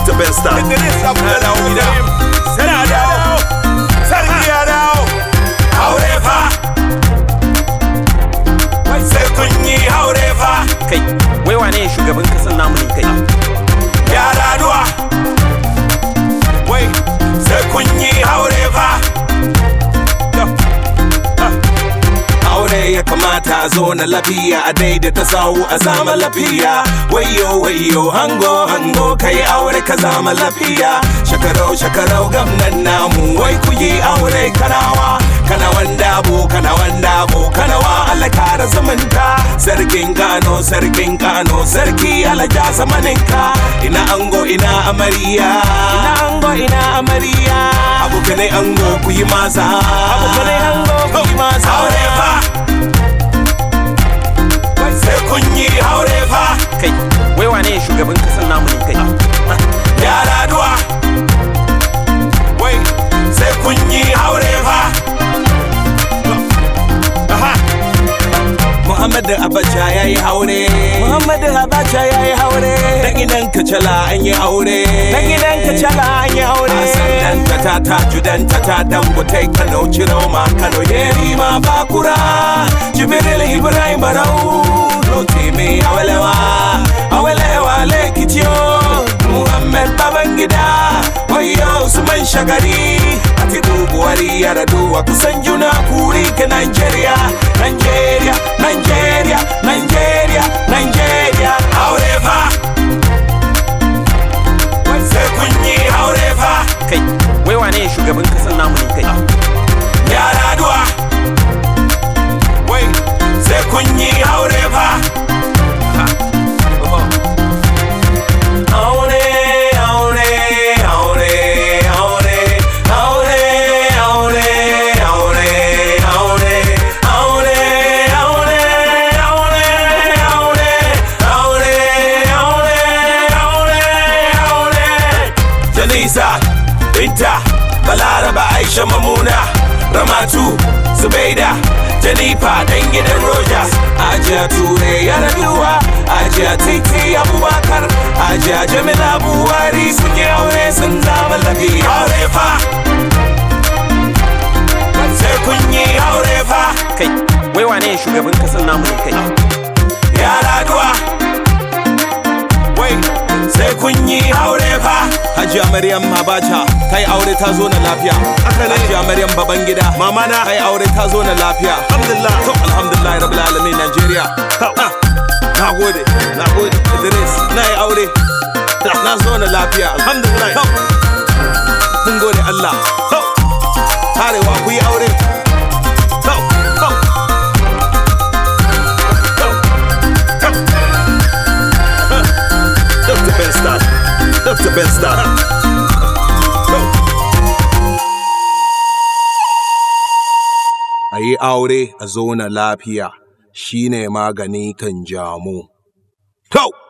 Dr. Besta. Idris Abdullah gida. Sana dawo. Sarki ya dawo. Aure fa. Sai kun yi aure fa. kai wai wane ne shugaban kasan namu ne kai Yara duwa. Wai sai kun yi aure fa. Aure ya kamata a zo na lafiya a daidaita sawu a zama lafiya. Wayo wayo hango hango kai aure ka zama lafiya. Shakarau shakarau gamnan namu wai ku yi aure kanawa. Kana wanda bu kana wanda bu kana wa Allah kara zumunta. Sarkin Kano sarkin Kano sarki alaja zamaninka. Ina ango ina amarya. Ina ango ina amarya. Abokanai ango ku yi masa. Abokanai ango ku yi masa. Aure fa. Sai kun yi aure fa. kai wai wane ne shugaban kasan namu ne kai Yara duwa. Wai sai kun yi aure fa. Muhammadu Abacha ya yi aure. Muhammadu Abacha ya yi aure. Na gidan Kacala an yi aure. Na gidan Kacala an yi aure. Sannan ta ta ta judan ta ta dangote Kano Ciroma Kano Yeri ma Bakura. Jibril Ibrahim Barau. Lote me awalewa. Awalewa Lekitiyo. Muhammad Babangida. Wayo Usman Shagari. Atiku Buhari Yaraduwa kusan juna kuri ke Nigeria. Nigeria, Nigeria, Nigeria, Nigeria. Aure fa. Sai kun yi aure fa. kai wai wane ne shugaban kasan namu ne kai Yara duwa. Wai sai kun yi aure fa. Aure, aure, aure, aure, aure, aure, aure, aure, aure, aure, aure, aure, aure, aure, aure, aure. Janisa, Binta, Balaraba, Aisha Mamuna, Ramatu, Zubaida, Janifa, dan gidan Rogers. Ajiya Ture ya raduwa, Ajiya Titi Abubakar, Ajiya Jamila Buhari sun yi aure sun zama lafiya. Aure fa. Sai kun yi aure fa. kai wai wane ne shugaban kasan namu ne kai Yara duwa. Wai sai kun yi aure fa. Hajiya Maryam Abacha ta yi aure ta zo na lafiya. Hajiya Maryam Babangida mama na ta yi aure ta zo na lafiya. Alhamdulillah. To alhamdulillah rabbil alamin Najeriya. Ah, Na gode, na gode Idris na yi aure. Na zo na lafiya. Alhamdulillah. To, Mun gode Allah. To, Arewa ku yi aure. To, to. Dr. Ben Star. Dr. Ben Star. A yi aure a zauna lafiya shine magani kan jamu. Kau!